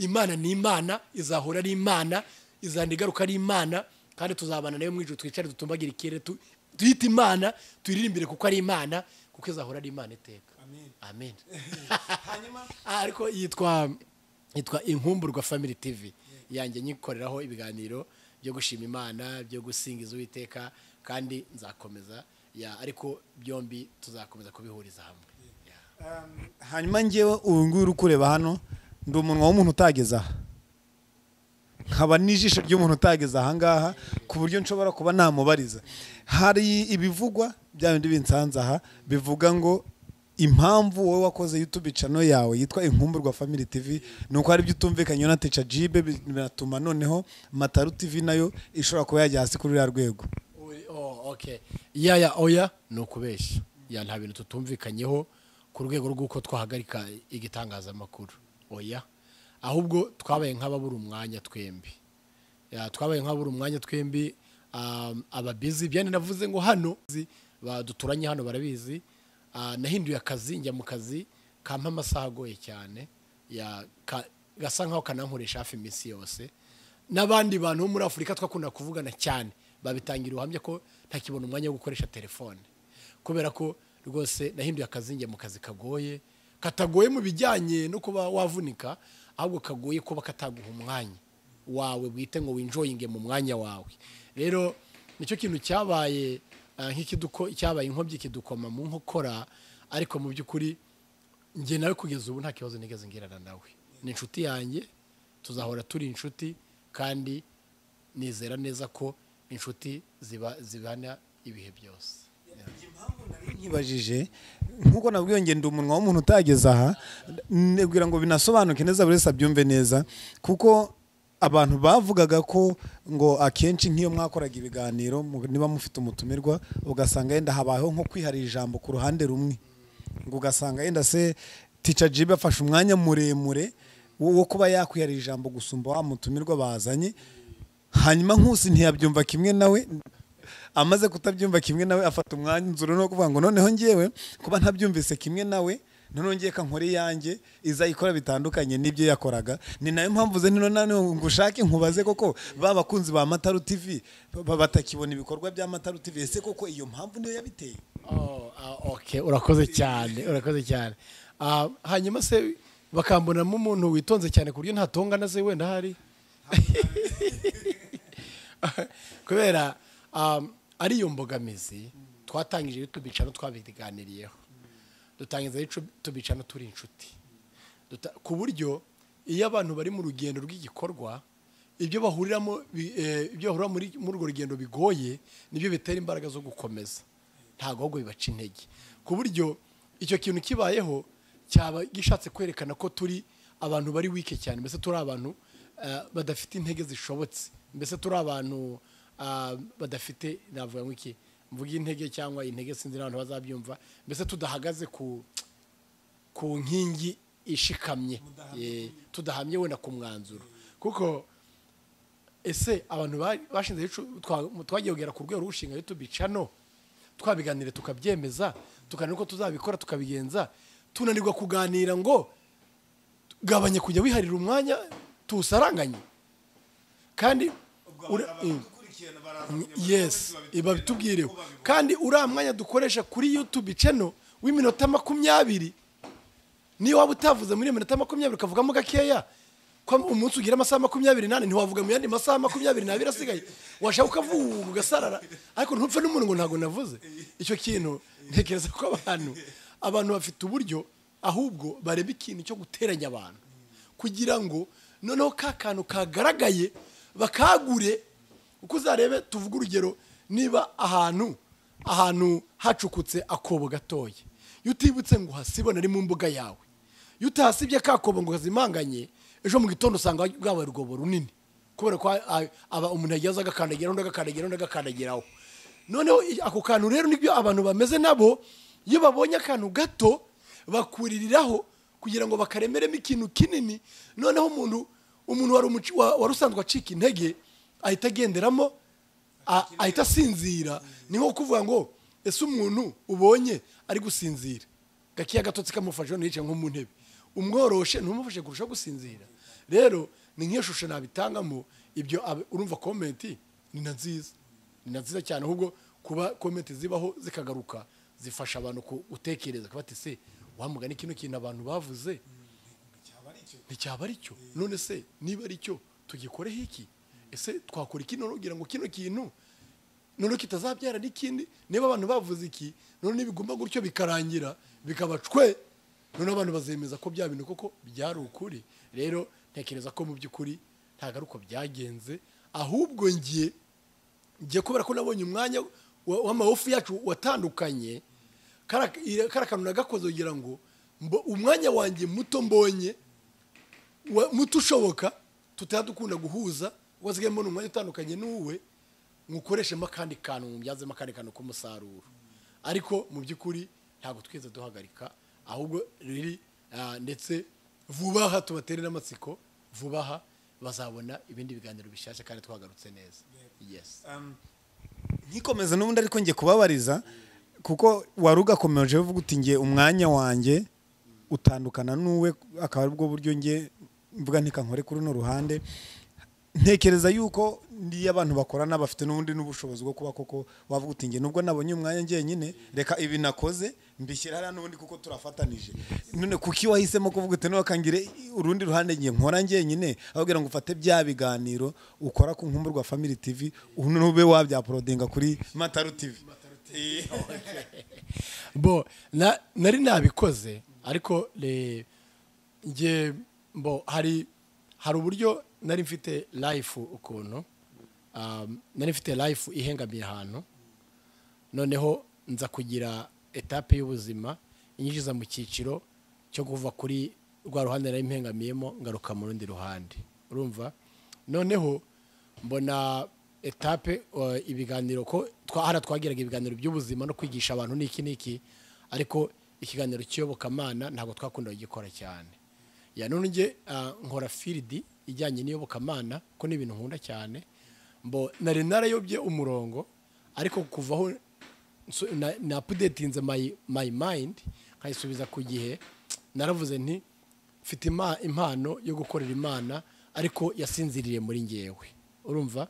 Speaker 4: imana ni imana izahora ari imana izanda igaruka ari imana kandi tuzabana nayo mu ijoro twicare dutumbagire ikirere tu- tuyite imana tuyiririmbire kuko ari imana kuko izahora ari imana iteka amen Ah, ariko yitwa yitwa inkumburwa family tv yanjye nyikoreraho ibiganiro byo gushima imana byo gusingiza uwiteka kandi nzakomeza ya ariko byombi tuzakomeza kubihuriza hamwe Ya.
Speaker 3: hanyuma ngewe ubu ngubu uri kureba hano ndi umunwa w'umuntu utageza aha nkaba n'ijisho ry'umuntu utageze ahangaha ku buryo nshobora kuba namubariza hari ibivugwa bya bindi binsanze aha bivuga ngo impamvu wowe wakoze YouTube channel yawe yitwa Inkumburwa Family TV ni uko hari ibyo utumvikanye na Teacher Jibe binatuma noneho Mataru TV nayo ishobora kuba yajya hasi kuri ruriya rwego
Speaker 4: Uri- oh, okay. ya ya oya ni ukubeshya ya nta bintu tutumvikanyeho ku rwego rw'uko twahagarika igitangazamakuru oya ahubwo twabaye nk'ababura umwanya twembi Ya, twabaye nk'ababura umwanya twembi um, ababizi byane navuze ngo hano zi- ba- duturanye hano barabizi Ah, nahinduye akazi njya mu kazi kampa amasaha agoye cyane Ya, ka- gasa nkaho kanankoresha hafi iminsi yose n'abandi bantu bo muri afurika twakunda kuvugana cyane babitangira ubuhamya ko ntakibona umwanya wo gukoresha telefone kubera ko rwose nahinduye akazi njya mu kazi kagoye katagoye mu bijyanye no kuba wavunika ahubwo kagoye kuba kataguha umwanya wawe bwite ngo winjoyinge mu mwanya wawe rero nicyo kintu cyabaye ah, nk'ikiduko cyabaye inkomyi kidukoma mu nkokora ariko mu by'ukuri njye nawe kugeza ubu nta kibazo nigeze ngirana nawe ni inshuti yanjye tuzahora turi inshuti kandi nizera neza ko inshuti ziba zibana ibihe byose
Speaker 3: nkibajije nk'uko nabwiye ngo ndi umunwa w'umuntu utageze aha nibwira ngo binasobanuke neza buri wese abyumve neza kuko abantu bavugaga ko ngo akenshi nk'iyo mwakoraga ibiganiro mu- niba mufite umutumirwa ugasanga yenda habayeho nko kwiharira ijambo ku ruhande rumwe ngo ugasanga yenda se tica jibe afashe umwanya muremure wo wo kuba yakwiharira ijambo gusumba wa mutumirwa bazanye hanyuma nkusi ntiyabyumva kimwe nawe amaze kutabyumva kimwe nawe afata umwanzuro no kuvuga ngo noneho ngewe kuba ntabyumvise kimwe nawe noneho ngiye kankora iyanjye iza ikora bitandukanye n'ibyo yakoraga ni nayo mpamvu ze nino nani ngo ushake nkubaze koko ba bakunzi ba mataru tv ba- batakibona ibikorwa bya mataru tv ese koko iyo mpamvu niyo yabiteye
Speaker 4: Oh, ah, okay urakoze cyane urakoze cyane Ah, hanyuma se bakambonamo umuntu witonze cyane ku buryo ntatonga na se wenda hari kubera um, ari iyo mbogamizi twatangije iyo tubicano twabiganiriyeho dutangiza iyo tubicano turi inshuti Duta- ku buryo iyo abantu bari mu rugendo rw'igikorwa ibyo bahuriramo bi- eh, ibyo bahurira muri- muri urwo rugendo bigoye nibyo bitera imbaraga zo gukomeza ntabwo ahubwo bibaca intege ku buryo icyo kintu kibayeho cyaba gishatse kwerekana ko turi abantu bari wike cyane mbese turi abantu eh, badafite intege zishobotse mbese turi abantu ah, badafite navuga ngo iki mvuga intege cyangwa intege sinzi n'abantu bazabyumva mbese tudahagaze ku ku nkingi ishikamye Eh, tudahamye wenda ku mwanzuro kuko ese abantu ba- bashinze icu- twa- twagiye kugera ku rwego rw'umushinga youtube channel twabiganire tukabyemeza tukanira uko tuzabikora tukabigenza tunanirwa kuganira ngo gabanya kujya wiharira umwanya tuwusaranganye kandi ura- Mm. yes ibabitubwireho kandi uriya mwanya dukoresha kuri youtube channel w'iminota makumyabiri niyo waba utavuze muri iyo minota makumyabiri ukavugamo gakeya ko umunsi ugira amasaha makumyabiri n'ane ntiwavuga mu yandi masaha makumyabiri n'abiri asigaye washaka ukavuga ugasarara ariko ntupfe n'umuntu ngo ntabwo navuze icyo kintu ntekereza ko abantu abantu bafite uburyo ahubwo bareba ikintu cyo guteranya abantu kugira ngo noneho ka kantu kagaragaye bakagure uko uzarebe tuvuga urugero niba ahantu ahantu hacukutse akobo gatoya iyo utibutse ngo uhasiba ari mu mbuga yawe iyo utahasibye ka kobo ngo uhazimanganye ejo mu gitondo usanga bwabaye urwobo runini kubera ko a- aba umuntu yagiye aza agakandagiraho undi agakandagiraho undi agakandagiraho noneho i- ako kantu rero nibyo abantu bameze nabo iyo babonye akantu gato bakuririraho kugira ngo bakaremeremo ikintu kinini noneho umuntu umuntu wari umuci- wa- wari usanzwe acika intege ahita agenderamo a- ahita asinzira ni nko kuvuga ngo ese umuntu ubonye ari gusinzira gakeya gatotsi kamufashe none yicaye nko mu ntebe umworoshe ntumufashe kurushaho gusinzira rero ni nk'iyo shusho nabitangamo ibyo ab- urumva komenti ni na nziza ni na nziza cyane ahubwo kuba komenti zibaho zikagaruka zifasha abantu ku- gutekereza kuba ati se wamugani kino kintu abantu bavuze nticyaba ari cyo none se niba ari cyo tugikoreho iki ese twakora iki none kugira ngo kino kintu none kitazabyara n'ikindi niba abantu bavuze iki none nibiguma gutyo bikarangira bikaba cwe none abantu bazemeza ko bya bintu koko byari ukuri rero ntekereza ko mu by'ukuri ntabwo ari uko byagenze ahubwo ngiye ngiye kubera ko nabonye umwanya wa- w'amahofu yacu watandukanye kara- ira- kara kantu nagakoze kugira ngo mbo- umwanya wanjye muto mbonye wa- muto ushoboka tutaba dukunda guhuza kuko nsigaye mbona umwanya utandukanye n'uwe mukoreshemo akandi kantu mubyazemo akandi kantu k'umusaruro ariko mu by'ukuri ntabwo twigeze duhagarika ahubwo riri ah, ndetse vuba aha tubatere n'amatsiko vuba aha bazabona ibindi biganiro bishyashya kandi twagarutse neza yes
Speaker 2: Um,
Speaker 3: nkikomeza n'ubundi ariko njye kubabariza kuko wari ugakomeje uvuga uti ngiye umwanya wanjye utandukana n'uwe akaba aribwo buryo njye mvuga ntikankore kuri runo ruhande ntekereza yuko niyo abantu bakorana bafite n'ubundi n'ubushobozi bwo kuba koko wavuga uti ngiye nubwo nabonye umwanya njyenyine reka ibi nakoze mbishyira hariya n'ubundi kuko turafatanije none kuki wahisemo kuvuga uti nubwo kangire urundi ruhande ngiye nkora njyenyine ababwira ngo ufate bya biganiro ukora ku nkumbu rwa family tv nube wabyaporodinga kuri mataru tv
Speaker 4: bo na- nari nabikoze ariko le- nge bo hari hari uburyo nari mfite life ukuntu um, nari mfite life ihengamiye ahantu noneho nza kugira etape y'ubuzima inyinjiza mu cyiciro cyo kuva kuri rwa ruhande nari mpengamiyemo ngaruka mu rundi ruhande urumva noneho mbona etape uh, ibiganiro ko twa- hara twagiraga ibiganiro by'ubuzima no kwigisha abantu n'iki n'iki ariko ikiganiro cy'iyobokamana ntabwo twakundaga gikora cyane ya none njye ah, nkora firidi ijyanye n'iyobokamana ko ni ibintu nkunda cyane mbo nari narayobye umurongo ariko kuvaho na apudetinze mayi mayi mayindi nkayisubiza ku gihe naravuze nti mfite ima- impano yo gukorera imana ariko yasinziriye muri ngewe urumva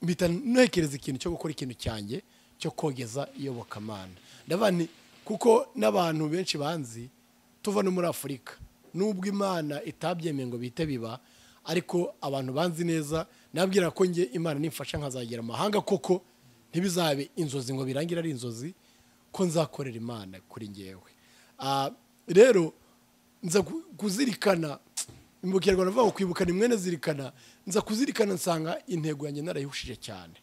Speaker 4: mpita ntekereza ikintu cyo gukora ikintu cyanjye cyo kogeza iyobokamana ndavuga nti kuko n'abantu benshi banzi tuva no muri afurika nubwo imana itabyemeye ngo bihite biba ariko abantu banzi neza nabwira ko njye imana nimfasha nkazagera amahanga koko ntibizabe inzozi ngo birangire ari inzozi ko nzakorera imana kuri ngewe Ah, rero nza ku- kuzirikana mu kinyarwanda bavuga ngo kwibukana imwene zirikana nza kuzirikana nsanga intego yanjye narayihushije cyane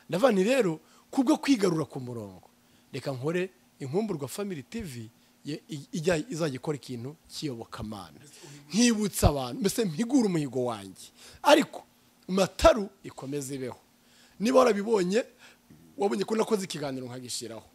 Speaker 4: ndavuga nti rero kubwo kwigarura ku murongo reka nkore inkumburwa family tv ye- i- ijya izajya ikora ikintu cy'iyobokamana nkibutsa abantu mbese mpigure umuhigo wanjye ariko mataru ikomeze ibeho niba warabibonye wabonye ko nakoze ikiganiro nkagishyiraho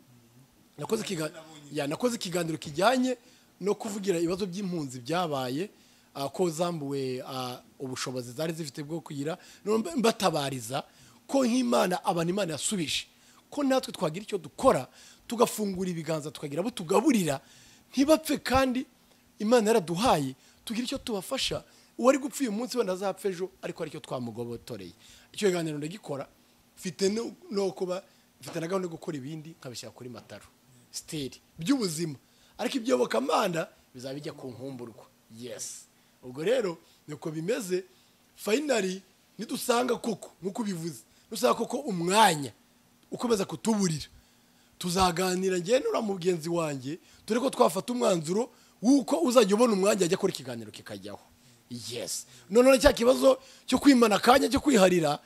Speaker 4: nakoze ikiga- ya, nakoze ikiganiro kijyanye no kuvugira ibibazo by'impunzi byabaye ah, ko zambuwe ah, ubushobozi zari zifite bwo kugira no mb- mbatabariza ko nk'imana abantu imana yasubije ko natwe twagira icyo dukora tugafungura ibiganza tukagira abo tugaburira ntibapfe kandi imana yaraduhaye tugira icyo tubafasha uwari gupfa uyu munsi wenda azapfa ejo ariko hari icyo twamugobotoreye icyo kiganiro ndagikora mfite no- no kuba mfite na gahunda yo gukora ibindi nkabishyira kuri mataro siteri by'ubuzima ariko ibyobokamana bizaba bijya ku nkumburwa yesi ubwo rero niko bimeze fayinari nidusanga koko nk'uko ubivuze nidusanga koko umwanya ukomeza kutuburira tuzaganira njyewe nura mugenzi wanjye dore ko twafata umwanzuro w'uko uzajya ubona umwanya ajya akora ikiganiro kikajyaho yes noneho cya kibazo cyo kwimana akanya cyo kwiharira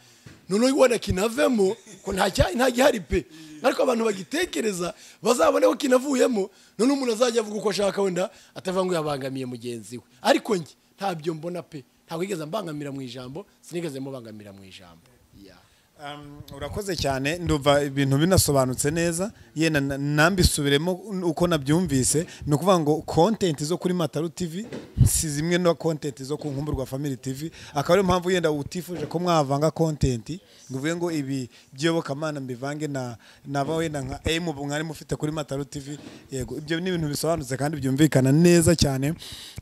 Speaker 4: noneho wenda kinavemo ko nta cya- nta gihari pe ariko abantu bagitekereza bazabone ko kinavuyemo noneho umuntu azajya avuga uko ashaka wenda atavuga ngo yabangamiye mugenzi we ariko njye ntabyo mbona pe ntabwo yigeze mbangamira mu ijambo sinigeze mubangamira mu ijambo yeah.
Speaker 3: Um, urakoze cyane ndumva ibintu binasobanutse neza yenda na- nambisubiremo uko nabyumvise ni ukuvuga ngo content zo kuri mataru tv si zimwe no content zo ku nkumbu rwa family tv akaba ariyo mpamvu yenda utifuje ko mwavanga content ngo uvuge ngo ibi by'iyobokamana mbivange na naba wenda nka m ubu mwari mufite kuri mataru tv yego ibyo ni ibintu bisobanutse kandi byumvikana neza cyane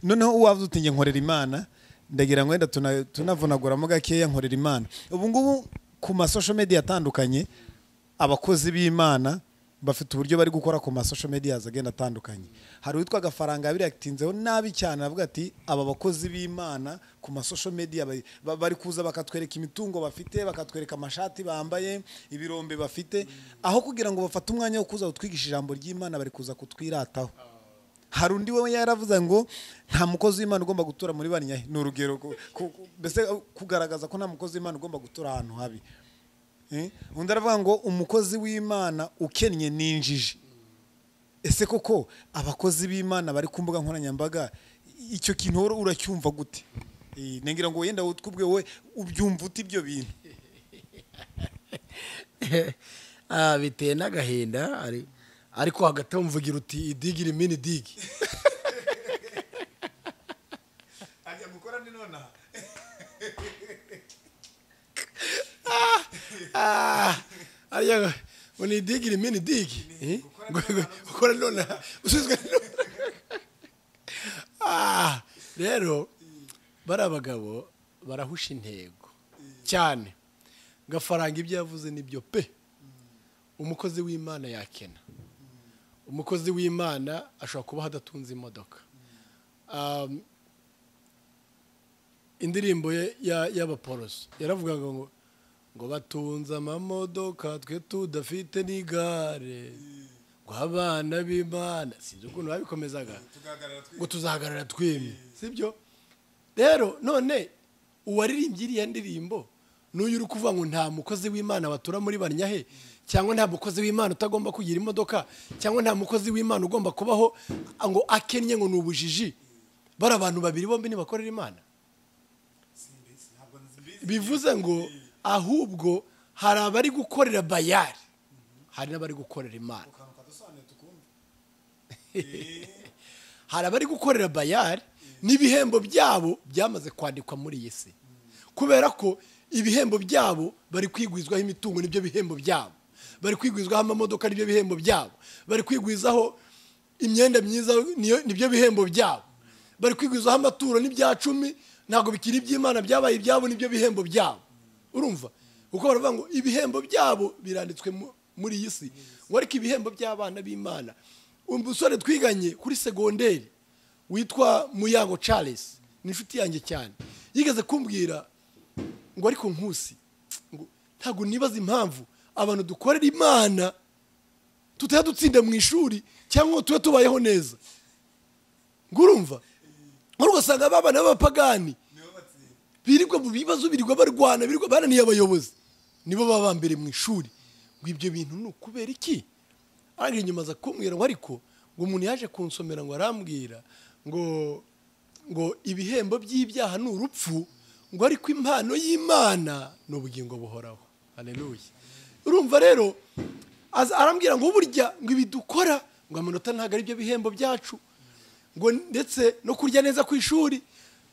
Speaker 3: noneho uwavuze uti njye nkorera imana ndagira ngo wenda tuna- tunavunaguramo gakeya nkorera imana ubu ngubu ku masosho media atandukanye abakozi b'imana bafite uburyo bari gukora ku masosho media agenda atandukanye hari uwitwa agafaranga yabiratinzeho nabi cyane avuga ati aba bakozi b'imana ku masosho media bari- ba- bari kuza bakatwereka imitungo bafite bakatwereka amashati bambaye ibirombe bafite aho kugira ngo bafate umwanya wo kuza kutwigisha ijambo ry'imana bari kuza kutwirataho hari undi we yaravuze ngo nta mukozi w'imana ugomba gutura muri banki ni urugero ku- ku- ku- mbese kugaragaza ko nta mukozi w'imana ugomba gutura ahantu habi Eh, undi aravuga ngo umukozi w'imana ukennye ni injiji ese koko abakozi b'imana bari ku mbuga nkoranyambaga icyo kintu wowe uracyumva gute Eh, nengira ngo wenda utwubwe wowe ubyumva ute ibyo bintu
Speaker 4: Ah, biteye n'agahinda ari- ariko hagati aho mvugira uti idigi rimini digi
Speaker 2: ajya gukora ni nonaha
Speaker 4: ariya ngo ni idigi rimini digi Eh? gukora none usizwe none Ah, rero bari abagabo barahusha intego cyane gafaranga ibyo yavuze nibyo pe umukozi w'imana yakena umukozi w'imana ashobora kuba adatunze imodoka Um, indirimbo ye- ya- y'abaporoso yaravugaga ngo ngo batunze amamodoka twe tudafite n'igare ngo abana b'imana sinzi ukuntu babikomezaga
Speaker 2: tugahagarara twiga
Speaker 4: ngo tuzahagarara twemye sibyo rero none uwaririmbye iriya ndirimbo n'uyu uri kuvuga ngo nta mukozi w'imana batura muri banyahe cyangwa nta mukozi w'imana utagomba kugira imodoka cyangwa nta mukozi w'imana ugomba kubaho ngo akennye ngo ni ubujiji bari abantu babiri bombi ntibakorera imana
Speaker 2: ntabwo nzibizi
Speaker 4: bivuze ngo ahubwo hari abari gukorera bayari hari n'abari gukorera imana hari abari gukorera bayari n'ibihembo byabo byamaze kwandikwa muri iyi si kubera ko ibihembo byabo bari kwigwizwaho imitungo n'ibyo bihembo byabo bari kwigwizaho amamodoka n'ibyo bihembo byabo bari kwigwizaho imyenda myiza niyo- n'ibyo bihembo byabo bari kwigwizaho amaturo n'ibya cumi ntabwo bikiri iby'imana byabaye ibyabo n'ibyo bihembo byabo urumva kuko baravuga ngo ibihembo byabo biranditswe mu- muri iyi si ngo ariko ibihembo by'abana b'imana umusore twiganye kuri segonderi witwa muyango charles ni inshuti yanjye cyane yigeze kumbwira ngo ariko nkusi ngo ntabwo nibaza impamvu abantu dukorera imana tutajya dutsinda mu ishuri cyangwa ngo tube tubayeho neza ngo urumva ngo ugasanga ba bana b'abapagani
Speaker 2: nibo batsinda
Speaker 4: birirwa mu bibazo birirwa barwana birirwa bananiye abayobozi nibo baba ba mbere mu ishuri ngo ibyo bintu ni ukubera iki arangije nyuma aza kumbwira ngo ariko ngo umuntu yaje kunsomera ngo arambwira ngo ngo ibihembo by'ibyaha ni urupfu ngo ariko impano y'imana ni ubugingo buhoraho haleluya urumva rero aza arambwira ngo burya ngo ibi dukora ngo amanota ntabwo ari byo bihembo byacu ngo ndetse no kurya neza ku ishuri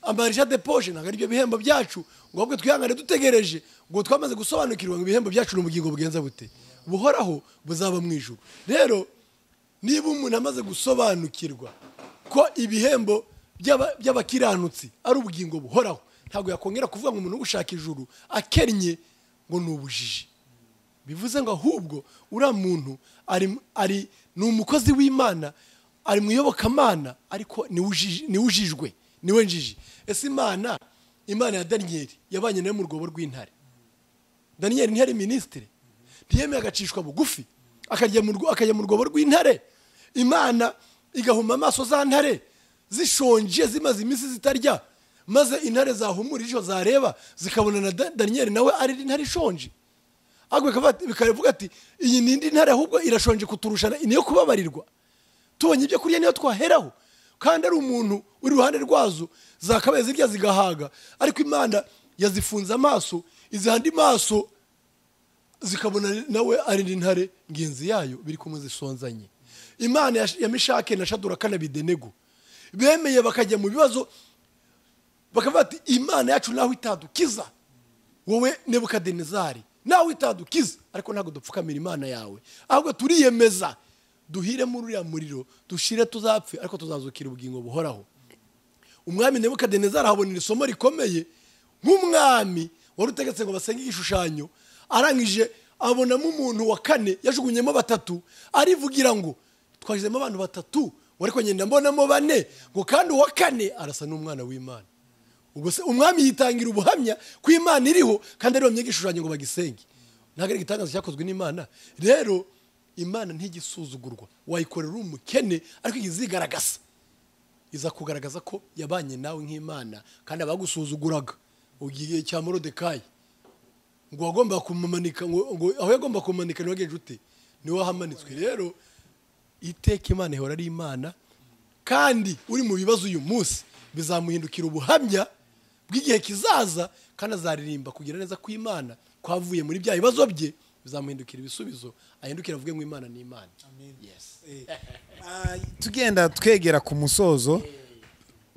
Speaker 4: amarija de poje ntabwo aribyo bihembo byacu ngo ahubwo twihangane dutegereje ngo twamaze gusobanukirwa ngo ibihembo byacu ni ubugingo bugenza bute buhoraho buzaba mu ijuru rero niba umuntu amaze gusobanukirwa ko ibihembo by'aba- by'abakiranutsi ari ubugingo buhoraho ntabwo yakongera kuvuga ngo umuntu uri gushaka ijuru akennye ngo ni ubujiji bivuze ngo ahubwo uriya muntu ari ari ni umukozi w'imana ari mu iyobokamana ariko niwe ujiji- niwe ujijwe niwe njiji ese imana imana ya daniyeli yabanye nayo mu rwobo rw'intare daniyeli ntiyari minisitiri ntiyemeye agacishwa bugufi akajya mu rwo- akajya mu rwobo rw'intare imana igahuma amaso za ntare zishonje zimaze iminsi zitarya maze intare zahumura ijisho zareba zikabona na Da- daniyeli nawe ari intare ishonje ahubwo bikaba- bikavuga ati iyi ni indi ntare ahubwo irashonje kuturusha ni iyo kubabarirwa tubonye ibyo kurya niyo twaheraho kandi ari umuntu uri iruhande rwazo zakabaye zirya zigahaga ariko imana yazifunze amaso izihandi maso zikabona nawe ari indi ntare ngenzi yayo biri kumwe zisonzanye imana ya- ya mishake na shadura kanabidenego bemeye bakajya mu bibazo bakavuga ati imana yacu nawe itadukiza wowe nebukadenezari nawe itadukiza ariko ntabwo dupfukamira imana yawe ahubwo turiyemeza duhire muri uriya muriro dushire tuzapfe ariko tuzazukira ubugingo buhoraho umwami nebukadenezari ahabonera isomo rikomeye nk'umwami wari utegetse ngo basenge igishushanyo arangije abonamo umuntu wa kane yajugunyemo batatu arivugira ngo twashyizemo abantu batatu wari kugenda mbonamo bane ngo kandi uwa kane arasa n'umwana w'imana ubwo se umwami yitangira ubuhamya ko imana iriho kandi ariho myega igishushanyo ngo bagisenge ntabwo ari igitangazo cyakozwe n'imana rero imana ntigisuzugurwa wayikorera uri umukene ariko igize igaragaza iza kugaragaza ko yabanye nawe nk'imana kandi abagusuzuguraga ugiye cya morodekayi ngo wagomba kumumanika ngo ngo aho yagomba kumumanika niwe nshuti niwe wahamanitswe rero iteka imana ihora ari imana kandi uri mu bibazo uyu munsi bizamuhindukira ubuhamya bw'igihe kizaza kandi azaririmba kugira neza kw'imana kwavuye muri bya bibazo bye bizamuhindukira ibisubizo ahindukira avuge ngo imana ni imana Yes.
Speaker 3: Ah, tugenda twegera ku musozo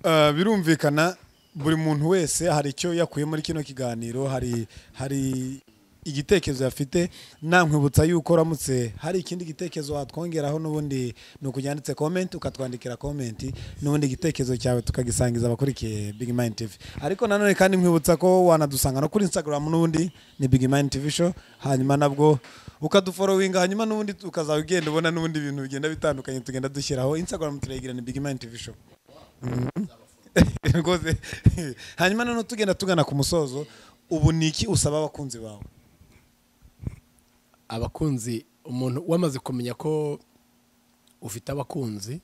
Speaker 3: ah, birumvikana buri muntu wese hari icyo yakuye muri kino kiganiro hari hari igitekerezo yafite nankwibutsa yuko uramutse hari ikindi gitekerezo watwongeraho n'ubundi ni ukujyanditse komenti ukatwandikira komenti n'ubundi igitekerezo cyawe tukagisangiza abakurikiye Big Mind TV ariko nanone kandi nkwibutsa ko wanadusanga no kuri Instagram n'ubundi ni Big Mind TV show hanyuma nabwo ukaduforowinga hanyuma n'ubundi ukazaba ugenda ubona n'ubundi bintu bigenda bitandukanye tugenda dushyiraho instagram turayigira ni big man tv show rwose hanyuma noneho tugenda tugana ku musozo ubu ni iki usaba abakunzi bawe
Speaker 4: abakunzi umuntu wamaze kumenya ko ufite abakunzi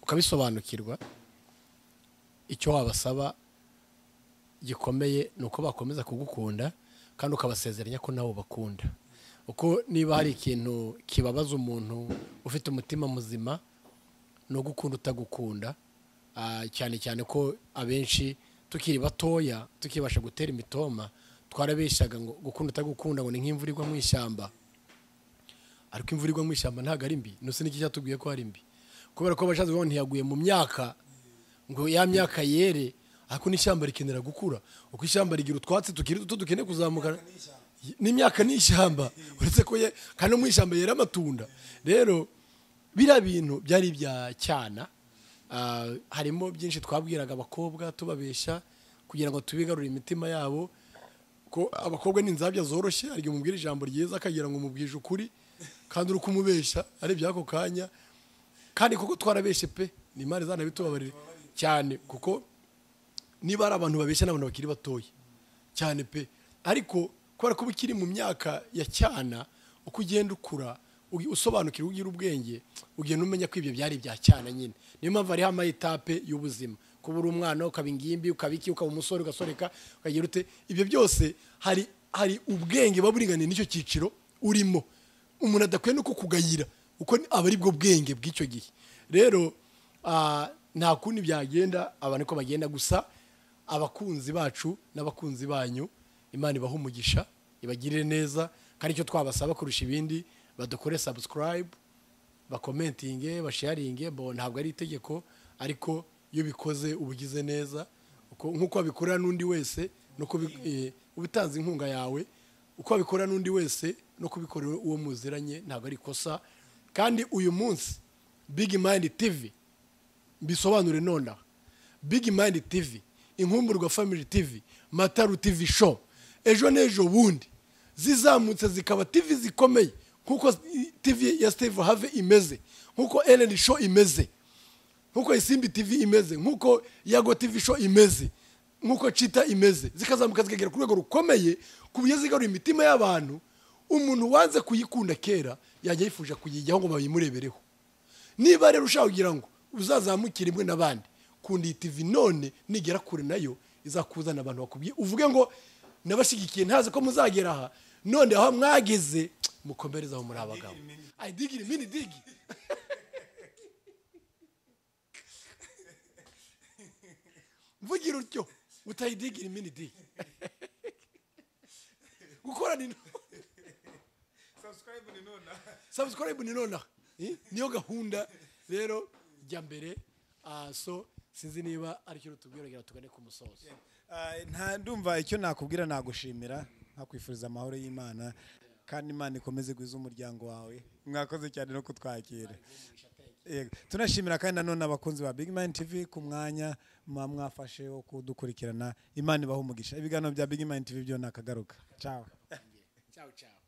Speaker 4: ukabisobanukirwa icyo wabasaba gikomeye ni uko bakomeza kugukunda kandi ukabasezeranya ko nawe ubakunda uko niba hari ikintu kibabaza umuntu ufite umutima muzima ni ugukunda utagukunda Ah, cyane cyane ko abenshi tukiri batoya tukibasha gutera imitoma twarabeshaga ngo gukunda utagukunda ngo ni nk'imvura igwa mu ishyamba ariko imvura igwa mu ishyamba ntabwo ari mbi nose n'iki cyatubwiye ko ari mbi kubera ko abashatsi babo ntiyaguye mu myaka ngo ya myaka yere ariko n'ishyamba rikenera gukura uko ishyamba rigira utwatsi tukiri duto dukeneye kuzamuka n'imyaka ni ishyamba uretse ko ye kandi no mu ishyamba yera amatunda rero biriya bintu byari ibya cyana ah, harimo byinshi twabwiraga abakobwa tubabesha kugira ngo tubigarure imitima yabo ko abakobwa ni inzabya zoroshye hari igihe umubwira ijambo ryiza akagira ngo umubwije ukuri kandi uri kumubesha ari iby'ako kanya kandi koko twarabeshe pe ni imana izanabitubabarire cyane kuko niba ari abantu babeshya n'abantu bakiri batoya cyane pe ariko kubera ko uba ukiri mu myaka ya cyana uko ugenda ukura ugi- usobanukirwa ugira ubwenge ugenda umenya ko ibyo byari ibya cyana nyine niyo mpamvu hariho amayetape y'ubuzima kuba uri umwana ukaba ingimbi ukaba iki ukaba umusore ugasoreka ukagira ute ibyo byose hari hari ubwenge buba buringaniye n'icyo cyiciro urimo umuntu adakwiye no kukugayira kuko ni- aba ari bwo bwenge bw'icyo gihe rero ah, nta kundi byagenda abantu ko bagenda gusa abakunzi bacu n'abakunzi banyu imana ibaha umugisha ibagirire neza kandi icyo twabasaba kurusha ibindi badukore subscribe bakomentinge basharinge bo ntabwo ari itegeko ariko iyo bikoze uba ugize neza uko- nk'uko wabikorera n'undi wese no kubi- eh, uba utanze inkunga yawe uko wabikorera n'undi wese no kubikorera uwo muziranye ntabwo ari ikosa kandi uyu munsi big mind tv mbisobanure nonaha big mind tv inkumburwa family tv mataru tv show ejo n'ejo bundi zizamutse zikaba tv zikomeye nk'uko tv ya steve have imeze nk'uko ellen show imeze nk'uko isimbi tv imeze nk'uko yago tv show imeze nk'uko cita imeze zikazamuka zikagera ku rwego rukomeye ku buryo zigarura imitima y'abantu umuntu wanze kuyikunda kera yajya yifuza kuyijyaho ngo bayimurebereho niba rero ushaka kugira ngo uzazamukire imwe n'abandi kunda iyi tv none nigera kure nayo izakuzana abantu bakubwiye uvuge ngo nabashyigikiye ntazi ko muzagera aha none aho mwageze mukomereze aho muri abagabo ayi digiri mini digi mvugira utyo utayidigira mini digi gukorana intoki
Speaker 2: Subscribe ni nona.
Speaker 4: subscribe ni nonaha Eh? niyo gahunda rero jya mbere Ah, so sinzi niba aricyo rutubwira kugira ngo tugane ku musozo
Speaker 3: Ah, nta ndumva icyo nakubwira nagushimira nkakwifuriza amahoro y'imana kandi imana ikomeze guhiza umuryango wawe mwakoze cyane no kutwakira Yego. tunashimira kandi nanone abakunzi ba big man tv ku mwanya muba mwafashe wo kudukurikirana imana ibaha umugisha ibiganiro bya big man tv byo nakagaruka ciao
Speaker 4: ciao ciao